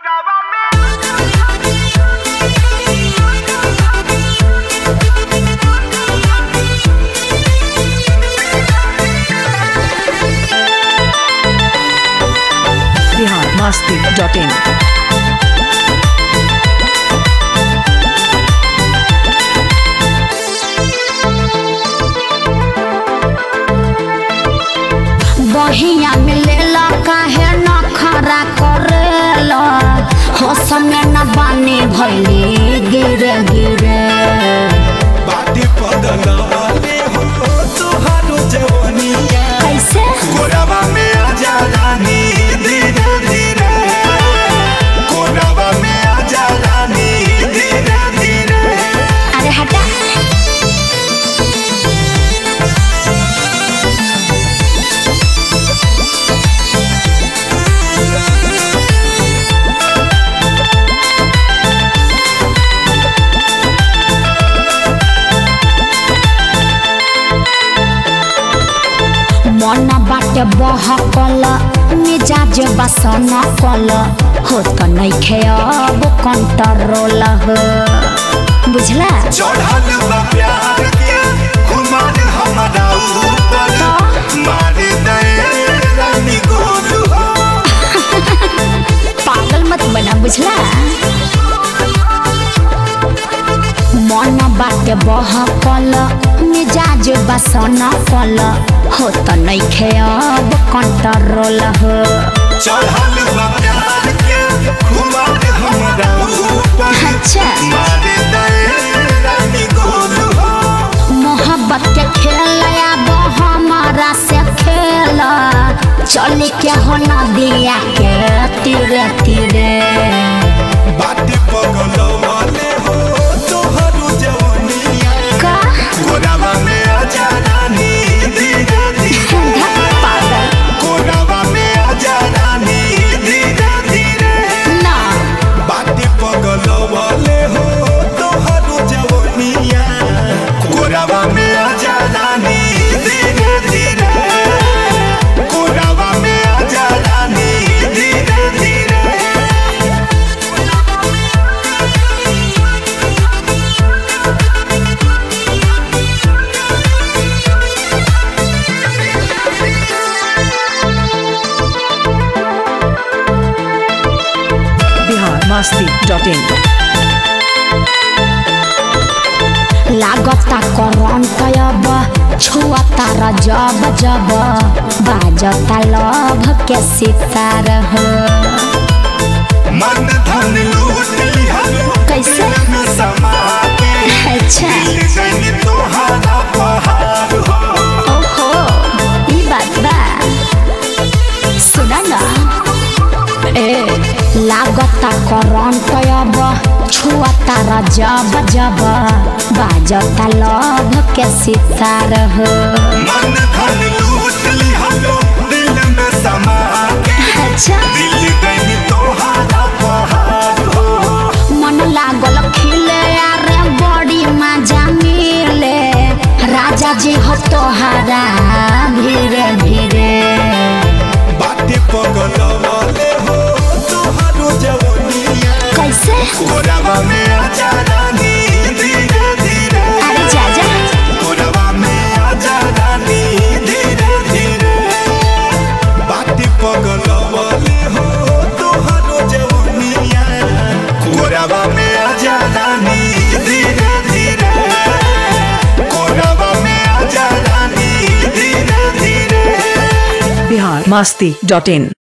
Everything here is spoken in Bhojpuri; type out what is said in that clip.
बिहार मस्ती डॉट इन बहिया मिलेला काहे न खरा करेला हो समय न बानी भैली गिरे गिरे बाटे पगलवाले हो तुहारो जवनिया कैसे कोरावा में आजा रानी धीरे धीरे कोरावा में आजा रानी धीरे धीरे अरे हटा मन बाटे बहकल मिजाज बसन कल हो त नइखे अब कंट्रोल हो बुझला चढ़ल बा प्यार के खुमार हमारा ऊपर मार दे रानी गोल हो पागल मत बना बुझला मन बाटे बहकल मिजाज बसन कल हो त नइखे अब कंट्रोल हो चढ़ल बा प्यार के खुमार हमारा ऊपर अच्छा मार दे रानी गोल हो मोहब्बत के खेल अब हमारा से खेल चल के हो नदिया के तीरे तीरे बाटे पगलवाले हो तोहरो जवनिया का कोरावा में आजा रानी धीरे धीरे पागल कोरावा में आजा रानी धीरे धीरे ना बाटे पगलवाले हो तोहरो जवनिया कोरावा में आजा रानी धीरे धीरे कोरावा में आजा रानी धीरे धीरे बिहार मस्ती डॉट इन लागता करंट अब छुअता र जब जब बाजता लभ के सितार हो मन धन लूट लिहलो कैसे? दिल में समा के अच्छा दिल गई तोहारा पहाड़ हो ओहो ई बात बा सुना ना ए लागता करंट अब छुअता र जब जब बाजता लभ के सितार हो मन धन लूट लिहलो दिल में समा के अच्छा दिल गई तोहारा पहाड़ हो मन लागल खिले अरे बड़ी मजा मिले राजा जी हो तोहरा धीरे धीरे बाटे पगलवाले हो तोहारो जवनिया कैसे कोरावा में आजा रानी धीरे धीरे अरे जा जा कोरावा में आजा रानी धीरे धीरे बाटे पगलवाले हो तोहारो जवनिया कोरावा में आजा रानी धीरे धीरे कोरावा में आजा रानी धीरे धीरे बिहार मस्ती डॉट इन